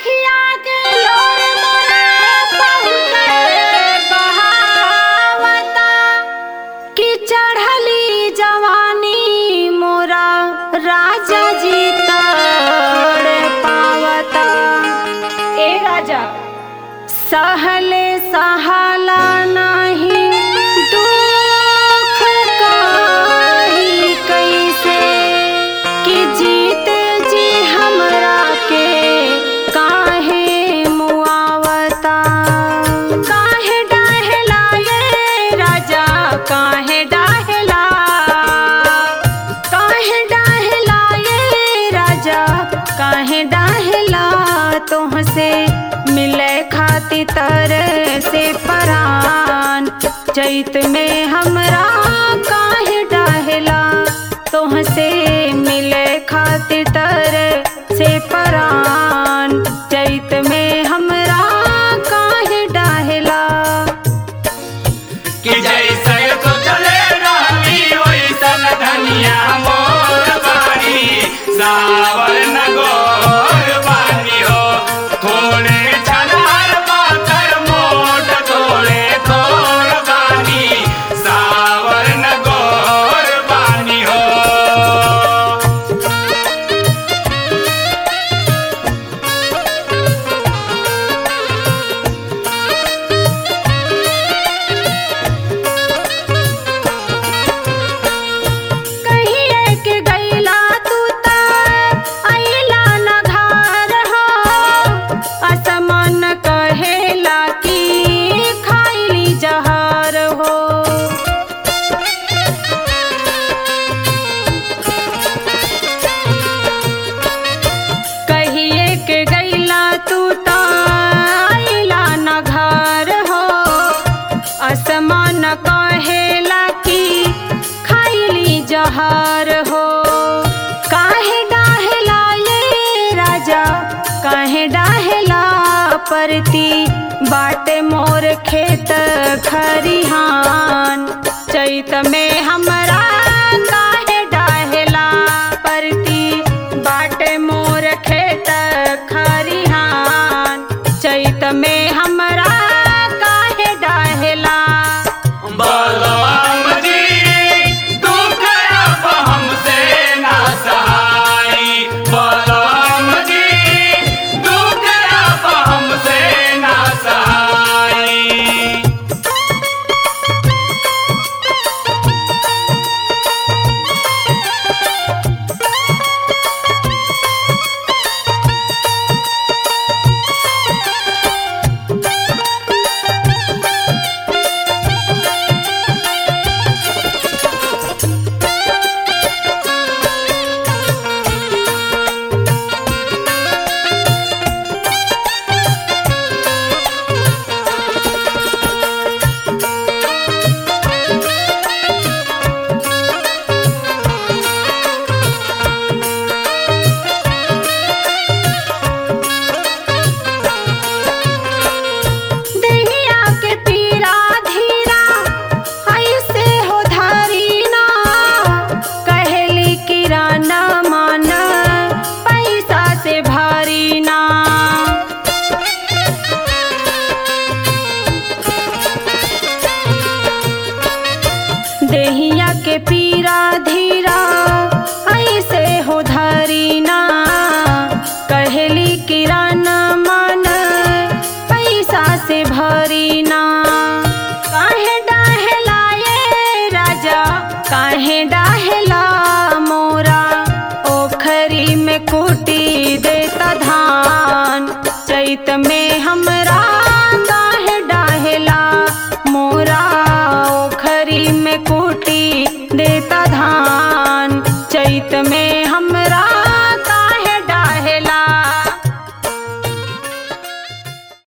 अखिया के लोर मोरे बहुते बहावता कि चढ़ली जवानी मोरा राजा जी तड़ पावता ए राजा सहले सहाला नाही दुख काही कैसे कि जीते जी हमरा के काहे मुआवता काहे डाहला ये राजा काहे डाहला काहे डाहला ये राजा काहे डाहला तुहसे मिले खाती तर से परान चैत में हमरा काहे डाहला तुहसे मिले खातिर तर से परान चैत में हमरा काहे डाहला कि जैसे सोचले रहनी वैसन धनिया मोर बानी सावर न गोर बानी हो थोड़े छनार पातर मोट थोड़े थोर बानी सावर न गोर बानी हो कहिए के गैला तू ता अइला न घर हो असमान कहेला कि खाइली जहर हो कहिए के गैला तू ता अइला न घर हो असमान कहेला कि खाइली जहर हो काहे डाहला ये राजा काहे डाहला परती बाटे मोर खेत खरिहान चैत में हमरा काहे डाहला परती बाटे मोर खेत खरिहान चैत में हमरा काहे डाहला बलराम जी दुख अब हमसे ना सहाई बलराम जी दुख अब हमसे ना सहाई दहिया के पीरा धीरा ऐसे हो धारीना कहली किराना मान पैसा से भारी ना देहिया के पीरा धीरा ऐसे हो धारीना कहली किराना मान पैसा से भरी ना काहे डाहला ये राजा काहे डाहला मोरा ओखरी में कुटी देता धान चैत में हमरा